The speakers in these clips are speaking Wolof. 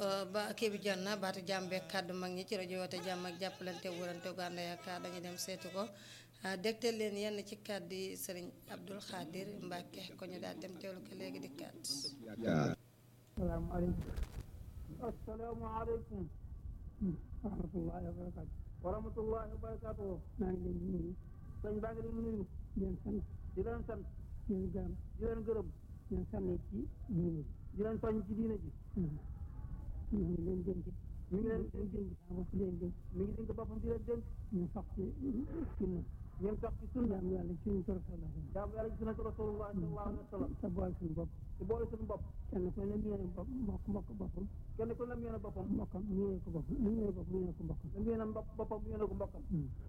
ba kii bi jot na baatu jàmm beeg kàddu mag ñi ci rajo woote jàmm ak jàppalante wurante gànda yaakaar dañu dem seetu ko dégtal leen yenn ci kàddu yi sëriñ Abdul Xaadir Mbàkke ko ñu daal dem teewlu ko léegi di kàddu. salaamaaleykum. asalaamaaleykum. wa rahmatullaahi wa barakaatu. wa rahmatullaahi wa barakaatu. maa ngi leen di nuyu. sëñ baa ngi leen di nuyu. di leen sant. di leen sant. di leen gërëm. di leen gërëm. di leen sànni ci diine ji. di leen soññ ci diine ji. ñu ngi leen dénk. mi ngi leen di dénk sama bopp di leen dénk. mi ngi dénk boppam di leen dénk. ñu sax ci sunna. ngeen sax ci sunna. jaamu yàlla ci suñu tool la. jaamu yàlla ci sunnatu rasulullah sallallahu alayhi wa sallam. te boole suñu bopp. te boole suñu bopp. kenn ku ne miine bopp mbokk mbokk boppam. kenn ku ne miine boppam. mbokkam miine ko boppam li miine bopp miine ko mbokkam. da miine mbokk boppam miine ko mbokkam.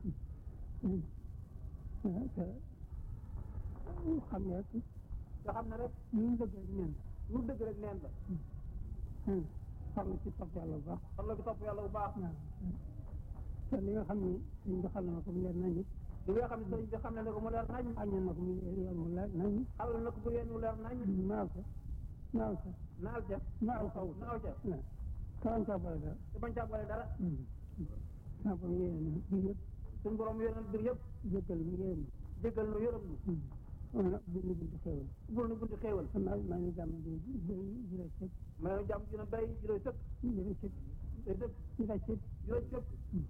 te xam ne rek. nga xam ne rek. lu ñu dëgg rek neen lu dëgg rek neen la. la. farlu ci topp yàlla bu baax. xam la ko topp yàlla bu baax. waaw te li nga xam ni suñ bi xam na ko mu leer nañu. li nga xam ne sëñ bi xam ne ne ko mu leer nañ. aññal na ko mu leer mu leer nañu. xalal na ko bu yéen mu leer nañ. naaw ca naaw ca naal ca. naaw kaw naaw ca. waaw kawan caa boole dara. te bañ caa boole dara. naa ko yéene na biir yëpp suñu borom yéenal bir yëpp. jéggal mu yéene jéggal nu yërëm nu. na nag bundu bundu xéewal bul nu bunti xéewal. maa maa ngi jàmm di di di la cëpp may nu jàmm dina béy dina sëkk. di la cëpp day sëkk di la cëpp dina cëpp.